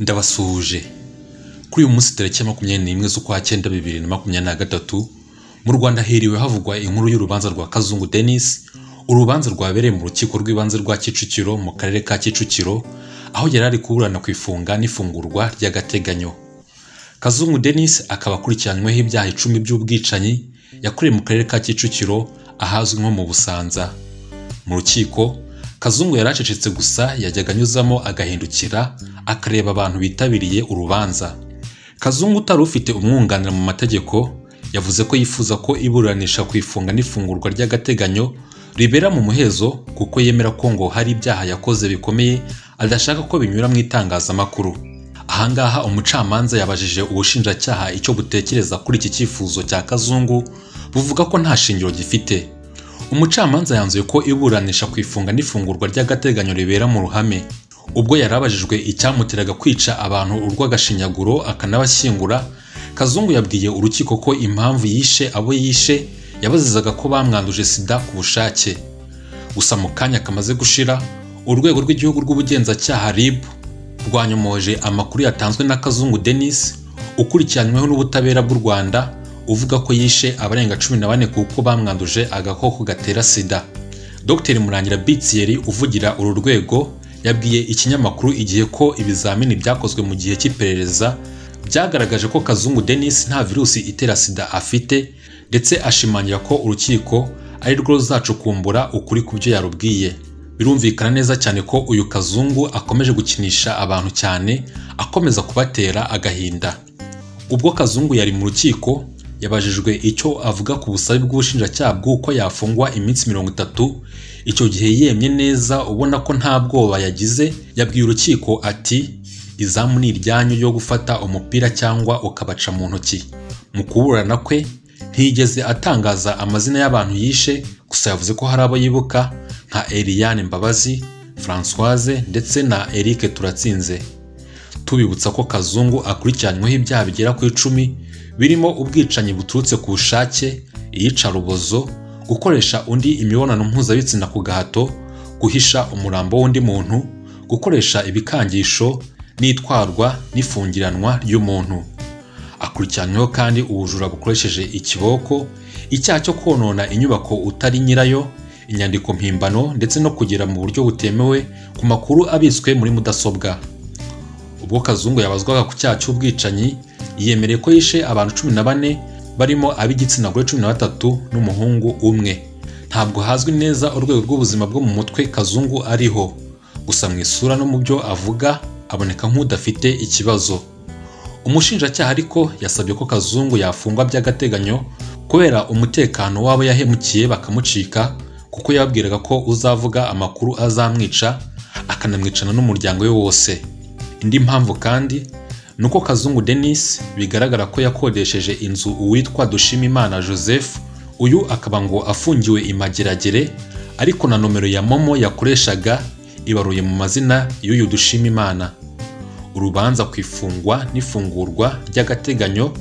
ndabasuhuje kuri uyu munsi tariki ya makumyabiri n'imwe z'ukwa cyenda bibiri na makumyabiri na gatatu mu rwanda hiriwe havugwa inkuru y'urubanza rwa kazungu denis urubanza rwabereye mu rukiko rw'ibanze rwa kicukiro mu karere ka kicukiro aho yari ari kuburana ku ifunga n'ifungurwa ry'agateganyo kazungu denis akaba akurikiranyweho ibyaha icumi by'ubwicanyi yakorewe mu karere ka kicukiro ahazwi nko mu busanza mu rukiko kazungu yaracecetse gusa yajyaga anyuzamo agahindukira akareba abantu bitabiriye urubanza kazungu utari ufite umwunganira mu mategeko yavuze ko yifuza ko iburanisha ku ifunga n'ifungurwa ry'agateganyo ribera mu muhezo kuko yemera ko ngo hari ibyaha yakoze bikomeye adashaka ko binyura mu itangazamakuru ahangaha umucamanza yabajije ubushinjacyaha icyo butekereza kuri iki cyifuzo cya kazungu buvuga ko nta shingiro gifite umucamanza yanzuye ko iburanisha ku ifunga n'ifungurwa ry'agateganyo ribera mu ruhame ubwo yari abajijwe icyamuteraga kwica abantu urw'agashinyaguro akanabashyingura kazungu yabwiye urukiko ko impamvu yishe abo yishe yabazizaga ko bamwanduje sida ku bushake gusa mu kanya kamaze gushira urwego rw'igihugu rw'ubugenzacyaha rib rwanyomoje amakuru yatanzwe na kazungu denis ukurikiranyweho n'ubutabera bw'u rwanda uvuga ko yishe abarenga cumi na bane kuko bamwanduje agakoko gatera sida dr murangira bitiyeri uvugira uru rwego yabwiye ikinyamakuru igihe ko ibizamini byakozwe mu gihe cy'iperereza byagaragaje ko kazungu denis nta virusi itera sida afite ndetse ashimangira ko urukiko ari rwo ruzacukumbura ukuri ku byo yarubwiye birumvikana neza cyane ko uyu kazungu akomeje gukinisha abantu cyane akomeza kubatera agahinda ubwo kazungu yari mu rukiko yabajijwe icyo avuga ku busabe bw'ubushinjacyaha bw'uko yafungwa iminsi mirongo itatu icyo gihe yemye neza ubona ko nta bwoba yagize yabwiye urukiko ati izamu ni iryanyu yo gufata umupira cyangwa ukabaca mu ntoki mu kuburana kwe ntiyigeze atangaza amazina y'abantu yishe gusa yavuze ko hari abo yibuka nka Eliane Mbabazi Françoise ndetse na Eric Turatsinze tubibutsa ko Kazungu akurikiranyweho ibyaha bigera ku icumi birimo ubwicanyi buturutse ku bushake iyicarubozo gukoresha undi imibonano mpuzabitsina ku gahato guhisha umurambo w'undi muntu gukoresha ibikangisho n'itwarwa n'ifungiranwa ry'umuntu akurikiranyweho kandi ubujura bukoresheje ikiboko icyaha cyo konona inyubako utari nyirayo inyandiko mpimbano ndetse no kugera mu buryo butemewe ku makuru abitswe muri mudasobwa ubwo kazungu yabazwaga ku cyaha cy'ubwicanyi yemereye ko yishe abantu cumi na bane barimo ab'igitsina gore cumi na batatu n'umuhungu umwe ntabwo hazwi neza urwego rw'ubuzima bwo mu mutwe kazungu ariho gusa mu isura no mu byo avuga aboneka nk'udafite ikibazo umushinjacyaha ariko yasabye ko kazungu yafungwa by'agateganyo kubera umutekano w'abo yahemukiye bakamucika kuko yababwiraga ko uzavuga amakuru azamwica akanamwicana n'umuryango we wose indi mpamvu kandi ni uko kazungu denis bigaragara ko yakodesheje inzu uwitwa dushimimana joseph uyu akaba ngo afungiwe imageragere ariko na nomero ya momo yakoreshaga ibaruye mu mazina y'uyu dushimimana urubanza ku ifungwa n'ifungurwa ry'agateganyo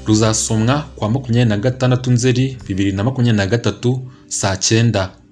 ruzasomwa kwa makumyabiri na gatandatu nzeri bibiri na makumyabiri na gatatu saa cyenda